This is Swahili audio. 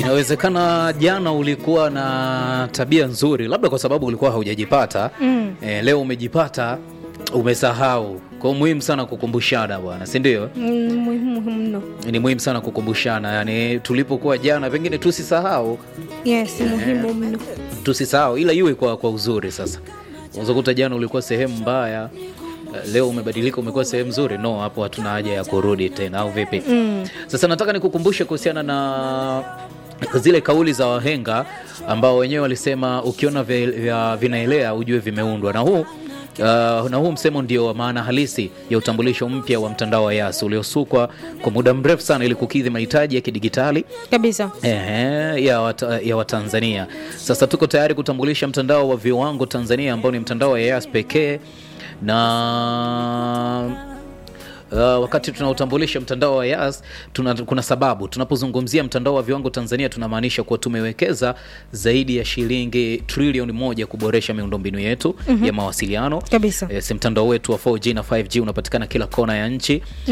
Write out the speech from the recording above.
Inawezekana jana ulikuwa na tabia nzuri, labda kwa sababu ulikuwa haujajipata Mm. eh, leo umejipata, umesahau. Kwa hiyo muhimu sana kukumbushana bwana, si ndio? Mm, muhimu muhimu mno. Ni muhimu sana kukumbushana, yani tulipokuwa jana, pengine tusisahau, Yes, muhimu mno. tusisahau, ila iwe kwa, kwa uzuri. Sasa unaweza kuta jana ulikuwa sehemu mbaya, eh, leo umebadilika, umekuwa sehemu nzuri. No, hapo hatuna haja ya kurudi tena, au vipi? Mm. Sasa nataka nikukumbushe kuhusiana na zile kauli za wahenga ambao wenyewe walisema ukiona vi- vya vinaelea ujue vimeundwa, na huu Uh, na huu msemo ndio wa maana halisi ya utambulisho mpya wa mtandao wa Yas uliosukwa kwa muda mrefu sana ili kukidhi mahitaji ya kidigitali Kabisa. Ehe, ya, wata, ya Watanzania. Sasa tuko tayari kutambulisha mtandao wa viwango Tanzania ambao ni mtandao wa Yas pekee na Uh, wakati tunautambulisha mtandao wa Yas tuna, kuna sababu tunapozungumzia mtandao wa viwango Tanzania tunamaanisha kuwa tumewekeza zaidi ya shilingi trilioni moja kuboresha miundombinu yetu ya mawasiliano. Kabisa. Eh, si mtandao wetu wa 4G na 5G unapatikana kila kona ya nchi